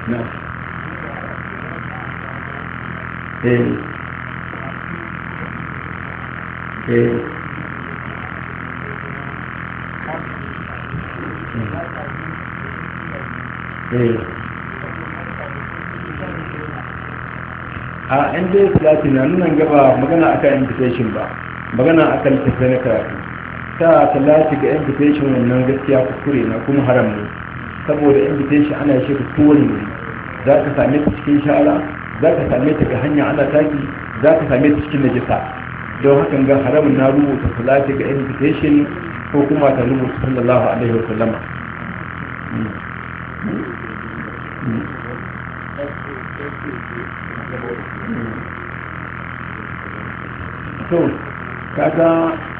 na eh eh eh a yan dai salati na nuna gaba magana akan invitation ba magana akan tafiya na karatu ta salati ga invitation wannan gaskiya kuskure na kuma haram ne saboda invitation ana shi ka kowane wuri za ka same ta cikin shara za ka same ta ga hanya ana taki za ka same ta cikin najisa don hakan ga haramun na rubuta salati ga invitation ko kuma ta rubuta sallallahu alaihi wa sallama to kaga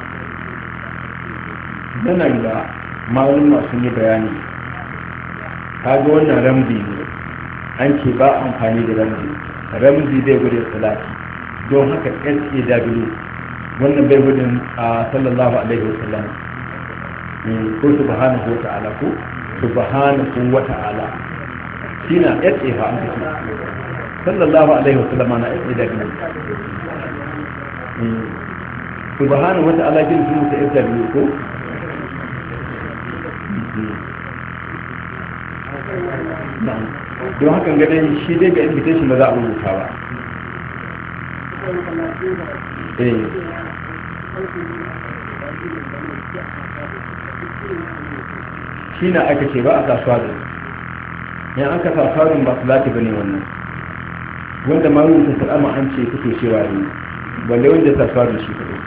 nan da malum sun yi bayani kaga wannan ramzi ne an ce ba amfani da ramzi ramzi bai gudun salati don haka SAW wannan bai gudun a sallallahu alaihi wasallam ko subhanahu wa ta'ala ko subhanahu wa ta'ala shi na SA fa an kace sallallahu alaihi wasallam na SAW subhanahu wa ta'ala kin sun ta SAW ko don hakan ga dai shi dai ga invitation ba za a rubuta ba eh shi na aka ce ba a kasuwa da yan aka kasuwa ba su lati ba ne wannan wanda ma rubuta salama an ce kuke cewa ne balle wanda kasuwa da shi kadai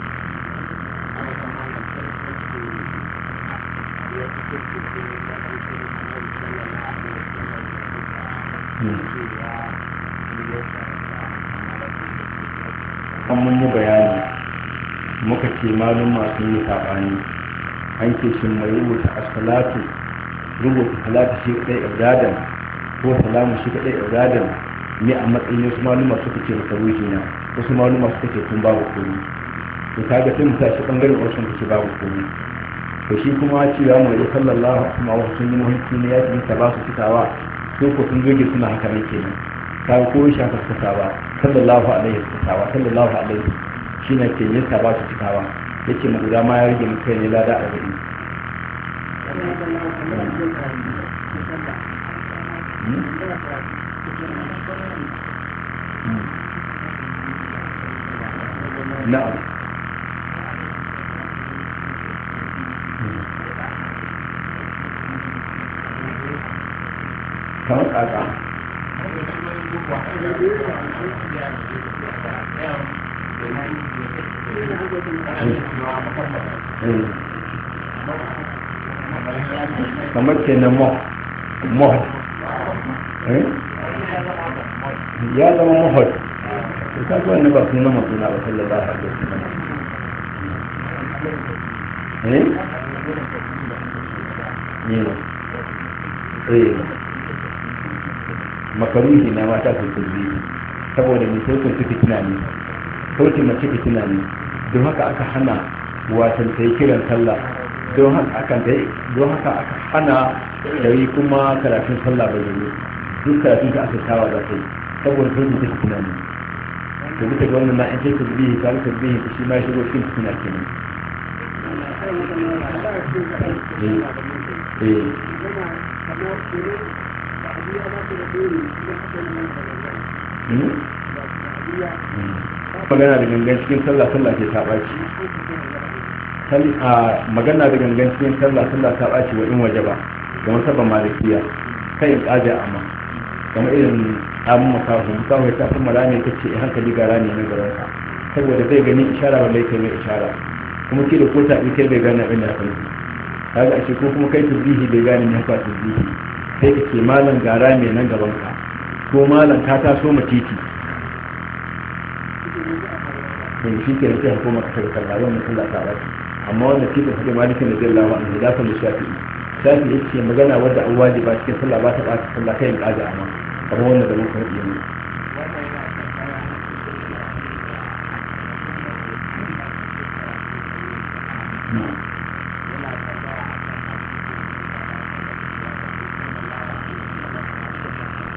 an mun yi bayani muka ce malum masu yi saɓani an ce shi mai rubuta asalatu rubuta salatu shi kadai ibadan ko salamu shi kadai ibadan ne a matsayin wasu maluma suka ce maka ruhi na wasu maluma suka ce kun babu komi to kaga sai mu tashi bangaren wasu suka ce babu komi to shi kuma cewa mai sallallahu alaihi wa sallam sun yi muhimmanci ne ya ce ta ba su cikawa ko ko sun zoge suna haka nan kenan ta ko shi haka suka ba sallallahu alaihi wa sallallahu alaihi shine ke yin ta ba su cikawa yace mu guda ma ya rage mu kai ne lada a gari na'am kamar kaka kamar ke na mohad ya zama mohad ta zuwa ne ba sun nama suna ba sallallahu alaihi wasallam eh eh makaruhi na mata su kulli saboda mai sautin su fitina ne sautin mace fitina ne don haka aka hana watan ta yi kiran sallah don haka aka don haka aka hana da yi kuma karatun sallah bai yi duk karatun ta aka tawa za ta yi saboda sautin ta fitina ne to bisa ga wannan na in sai tasbihi ka rubuta tasbihi shi ma shigo cikin fitina kenan eh eh magana da gangan cikin sallah sallah ke ta ɓaci magana da gangan cikin sallah sallah ta ɓaci wa in waje ba ga masabban malikiya kai in ƙaja amma kamar irin amin makahu makahu ya tafi mara ne ta ce hankali ga rani na gaban ka saboda zai gani ishara wanda yake mai ishara kuma ke da kota ɗin kai bai gane abin da haka nufi kaga ashe ko kuma kai tasbihi bai gane ne haka tasbihi sai ka ce malam gara mai nan gaban ka ko malam ka taso ma titi to shi ke da sai hukuma ka kai kalla wannan sallah ta baki amma wannan titin hadin malikin da zai lawa an da fa shafi'i shafi'i yace magana wadda an wajiba cikin sallah ba ta ba ta sallah kai in kaja amma kamar wannan da muka faɗi ne